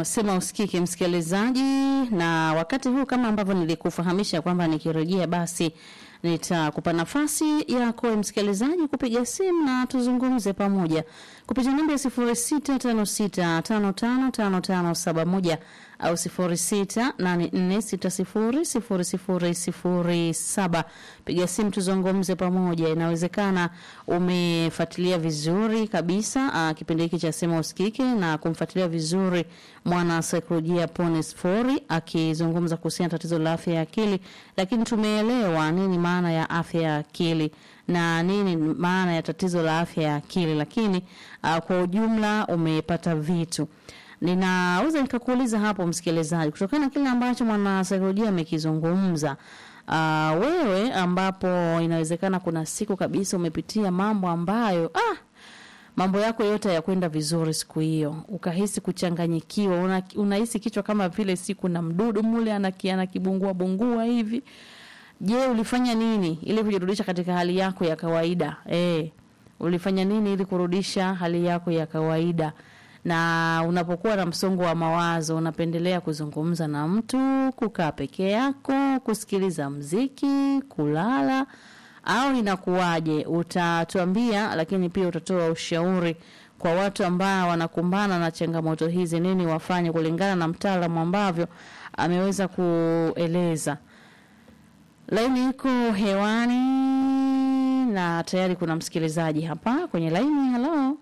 sema usikike msikilizaji, na wakati huu kama ambavyo nilikufahamisha kwamba nikirejea basi nitakupa nafasi yako msikilizaji kupiga simu na tuzungumze pamoja kupitia namba ya sifuri sita tano sita tano tano tano tano saba moja au sifuri sita nane nne sita sifuri sifuri sifuri sifuri saba. Piga simu tuzungumze pamoja. Inawezekana umefuatilia vizuri kabisa uh, kipindi hiki cha Sema Usikike na kumfuatilia vizuri mwana saikolojia Pones Fori akizungumza kuhusiana na tatizo la afya ya akili, lakini tumeelewa nini maana ya afya ya akili na nini maana ya tatizo la afya ya akili, lakini uh, kwa ujumla umepata vitu ninaweza nikakuuliza hapo msikilizaji, kutokana na kile ambacho mwanasaikolojia amekizungumza, uh, wewe ambapo inawezekana kuna siku kabisa umepitia mambo ambayo ah, mambo yako yote hayakwenda vizuri siku hiyo, ukahisi kuchanganyikiwa, una, unahisi kichwa kama vile siku na mdudu mule anakiana kibungua bungua hivi. Je, ulifanya nini ili kujirudisha katika hali yako ya kawaida? Eh, ulifanya nini ili kurudisha hali yako ya kawaida? na unapokuwa na msongo wa mawazo unapendelea kuzungumza na mtu, kukaa peke yako, kusikiliza mziki, kulala au inakuwaje? Utatuambia, lakini pia utatoa ushauri kwa watu ambao wanakumbana na changamoto hizi, nini wafanye kulingana na mtaalamu ambavyo ameweza kueleza. Laini iko hewani na tayari kuna msikilizaji hapa kwenye laini. Halo.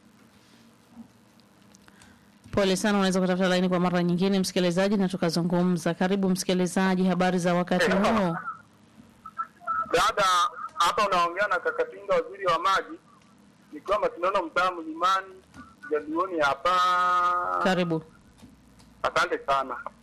Pole sana, unaweza kutafuta laini kwa mara nyingine msikilizaji, na tukazungumza. Karibu msikilizaji, habari za wakati huu? Dada, hapa unaongea na Kakatinga, waziri wa maji, nikiwa Masindano, mtaa Mlimani, Jaduoni hapa. Karibu. Asante sana.